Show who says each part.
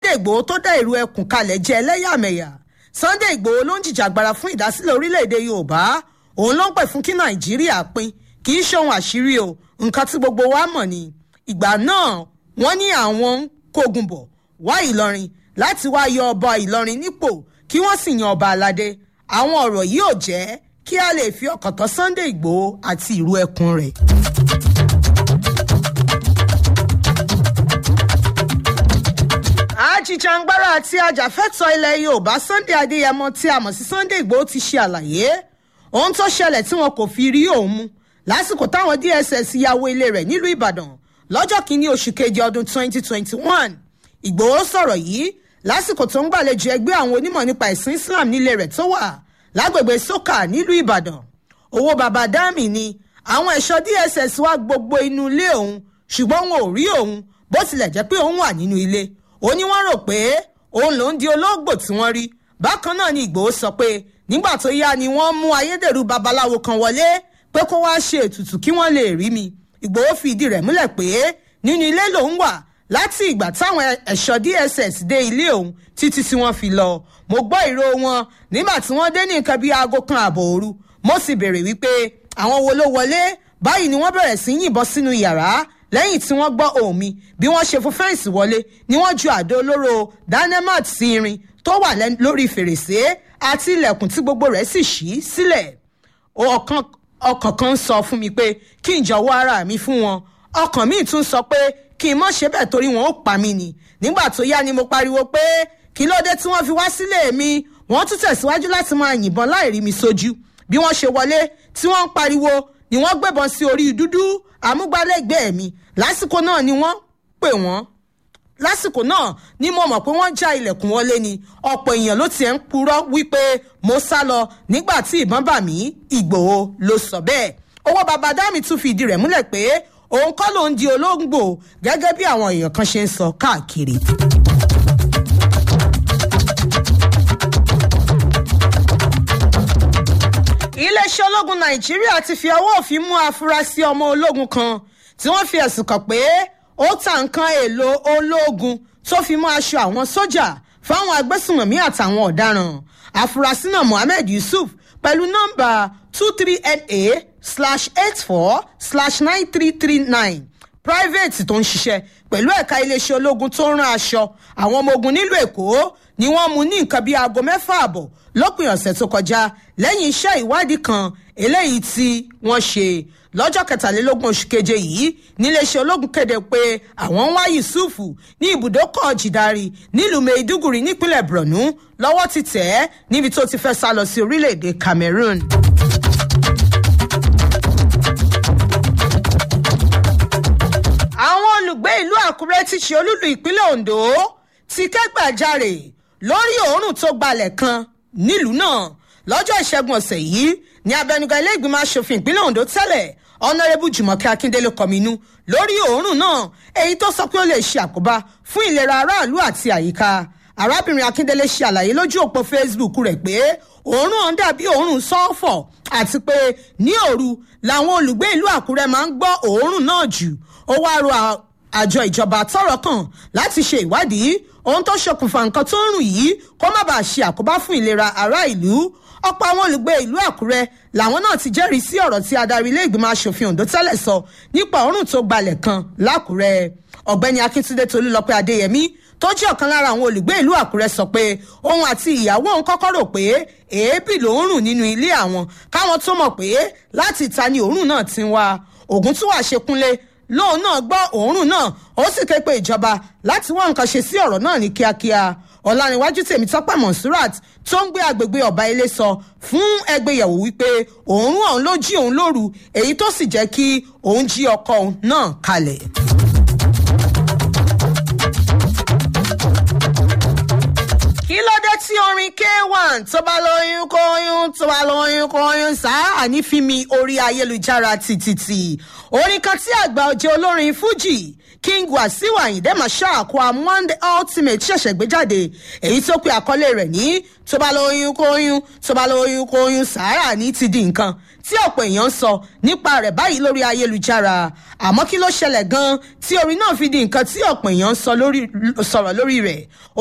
Speaker 1: sunday igbòho tó dá ìrù ẹkùn kalẹ̀ jẹ́ ẹlẹ́yàmẹ̀yà sunday igbòho ló ń jìjàgbara fún ìdásílẹ̀ orílẹ̀-èdè yorùbá òun ló ń pè fún kí nàìjíríà pín kì í ṣohun àṣírí o nǹkan tí gbogbo wa mọ̀ ni ìgbà náà wọ́n ní àwọn ń kógun bọ̀ wá ìlọrin láti wá yọ ọba ìlọrin nípò kí wọ́n sì yan ọba aládé àwọn ọ̀rọ̀ yìí ò jẹ́ kí a lè fi ọkàn tán sunday igbòho àti ìrù ẹkùn rẹ̀. ajìjàngbara àti ajàfẹ́tọ̀ ilẹ̀ yorùbá sunday adéyẹmọ tí a mọ̀ sí sunday igbòho ti ṣe àlàyé ohun tó ṣẹlẹ̀ tí wọn kò fi rí òun mú lásìkò táwọn dss ya wọ ilé rẹ̀ nílùú ìbàdàn lọ́jọ́ kìíní oṣù keje ọdún 2021 ìgbòho sọ̀rọ̀ yìí lásìkò tó ń gbàlejò ẹgbẹ́ àwọn onímọ̀ nípa ẹ̀sìn islam nílé rẹ̀ tó wà lágbègbè sókà nílùú ìbàdàn owó baba dami ni àwọn ẹ̀ṣọ́ dss wá gbogbo inú ilé òun ṣùgbọ́n wọn ò rí òun bó tilẹ̀ jẹ́ pé òun wà nínú ilé ó ní wọ́n rò pé òun lòún di olóògbò tí wọ́n rí bákan náà ni ìgbòho sọ pé nígbà tó yá ni wọ́n mú ayédèrú babaláwo kan wọlé pé kó wá ṣe ètùtù kí wọ́n lè rí mi ìgbòho fi ìdí rẹ̀ múlẹ̀ pé nínú ilé lòún wà láti ìgbà táwọn ẹ̀ṣọ́ dss dé ilé òun títí tí wọ́n fi lọ mo gbọ́ ìró wọn nígbà tí wọ́n dé ní nǹkan bíi aago kan ààbọ̀ òru mo sì béèrè wípé àwọn wo ló wọlé báyìí ni wọ́n bẹ̀rẹ̀ sí yìnbọn sínú yàrá lẹ́yìn tí wọ́n gbọ́ ohùn mi bí wọ́n ṣe fún fẹ́ǹsì wọlé ni wọ́n ju àdó olóró dynamat sí irin tó wà lórí fèrèsé àti ilẹ̀kùn tí gbogbo rẹ̀ sì ṣí sílẹ̀ ọkàn kan sọ fún mi pé kí n jọ̀wọ́ ara mi fún wọn ọkàn míì tún sọ pé kí n mọ̀ ṣe bẹ́ẹ̀ torí wọn ó pa mí ni nígbà tó yá ni mo pariwo pé kí ló dé tí wọ́n fi wá sílé mi wọ́n tún tẹ̀síwájú láti máa yìnbọn láì rí mi sójú bí wọ́n ṣe wọlé tí wọ́n ń pariwo ni wọ́n gbébọn sí orí dúdú amúgbálẹ́gbẹ̀ẹ́ mi lásìkò náà ni wọ́n pè wọ́n lásìkò náà ni mo mọ̀ pé wọ́n já ilẹ̀kùn wọlé ni ọ̀pọ̀ èèyàn ló tiẹ̀ ń purọ́ wípé mo sá lọ nígbà tí ìbọn bà mí ìgbòho ló sọ bẹ́ẹ̀ owó baba dami tún fi ìdí rẹ̀ múlẹ̀ pé òun kọ́ ló ń di olóńgbò gẹ́gẹ́ bí àwọn èèyàn kan ṣe ń sọ káàkiri. iléeṣẹ́ ológun nàìjíríà ti fi ọwọ́ òfin mú afurasí ọmọ ológun kan tí wọ́n fi ẹ̀sùn kàn pé ó ta nǹkan èèlò ológun tó fi mọ́ aṣọ àwọn sójà fáwọn agbésùnmọ̀mí àtàwọn ọ̀daràn afurasí náà mohammed yusuf pẹ̀lú nọ́mbà two three na slash eight four slash nine three three nine private tó ń ṣiṣẹ́ pẹ̀lú ẹ̀ka iléeṣẹ́ ológun tó ń rán aṣọ àwọn ọmọ ogun nílùú èkó ni wọ́n mú ní nǹkan bíi aago mẹ́fà àbọ̀ lópin ọ̀sẹ̀ tó kọjá lẹ́yìn iṣẹ́ ìwádìí kan eléyìí tí wọ́n ṣe lọ́jọ́ kẹtàlélógún oṣù keje yìí níléeṣẹ́ ológun kéde pé àwọn ń wá yusufu ní ibùdókọ̀ jìdárì nílùú maiduguri nípínlẹ̀ borno lọ́wọ́ ti tẹ̀ ẹ́ níbi tó ti fẹ́ sá lọ sí orílẹ̀-èdè cameroon. àwọn olùgbé ìlú àkúrẹ́ ti ṣe olúlu ìpínlẹ̀ ondo ti kẹ́gbàjarè lórí òórùn tó gbalẹ̀ kan nílùú náà lọ́jọ́ ìṣẹ́gun ọ̀sẹ̀ yìí ní abẹnugan ilé ìgbìmọ̀ asòfin ìpínlẹ̀ ondo tẹ́lẹ̀ ọ̀nàrẹ́bù jùmọ̀kẹ́ akíndélé kọminú lórí òórùn náà èyí tó sọ pé ó lè ṣe àkóbá fún ìlera aráàlú àti àyíká arábìnrin akíndélé ṣe àlàyé lójú òpó facebook rẹ̀ pé òórùn ọ̀hún dàbí òórùn sọ́ọ̀fọ̀ àti pé ní òru làwọn olùgbé ìlú àkúrẹ́ máa ń gbọ́ òórùn náà jù ó wá rọ àjọ ìjọba tọrọ kan láti ṣe ìwádìí ohun tó ṣokùnfà nǹkan tó ń rùn yìí kó má bàa ṣe àkóbá fún ìlera ará ìlú ọ̀pọ̀ àwọn olùgbé ìlú àkúrẹ́ làwọn náà ti jẹ́rìí sí ọ̀rọ̀ tí adarí ilé ìgbìmọ̀ asòfin ondo tẹ́lẹ̀ sọ nípa òórùn tó gbalẹ̀ kan lákúrẹ́ ọ̀gbẹ́ni akíntúndé tolúlọpẹ́ adéyẹmí tó jẹ́ ọ̀kan lára àwọn olùgbé ìlú àkúrẹ́ sọ pé òun àti ìyàwó òun kọ́kọ́ rò pé èébì ló ń rùn nínú ilé àwọn káwọn tó mọ̀ pé láti ìta ni òórùn náà ti ń wá ògùn tún wà ṣekúnlé lóun náà gbọ́ òórùn náà ó sì ké pe ìjọba láti wá nǹkan ṣe sí ọ̀rọ̀ náà ní kíákíá ọ̀làníwájú tèmi tọ́pẹ́ monsurat tó ń gbé agbègbè ọ̀bá ilé sọ fún ẹgbẹ́yẹ̀wò wípé òórùn ọ̀hún ló jí òun lóru èyí tó sì jẹ́ kí òun jí ọkọ òun náà kalẹ̀. kí ló dé tí orin k1 tó bá lóyún kóyún tó bá lóyún kóyún sáà ní fíìmì orí ayélujára tìtìtì orin kan tí àgbà ọjọ́ olórin fuji king wasiu ayinde marshal kwamwan the ultimate ṣẹ̀ṣẹ̀ gbé jáde èyí tó pe àkọlé rẹ̀ ní tó bá lóyún kóyún tó bá lóyún kóyún sàárà ní ti di nǹkan tí ọ̀pọ̀ èèyàn ń sọ nípa rẹ̀ báyìí lórí ayélujára àmọ́ kí ló ṣẹlẹ̀ gan-an tí orin náà fi di nǹkan tí ọ̀pọ̀ èèyàn ń sọ̀rọ̀ lórí rẹ̀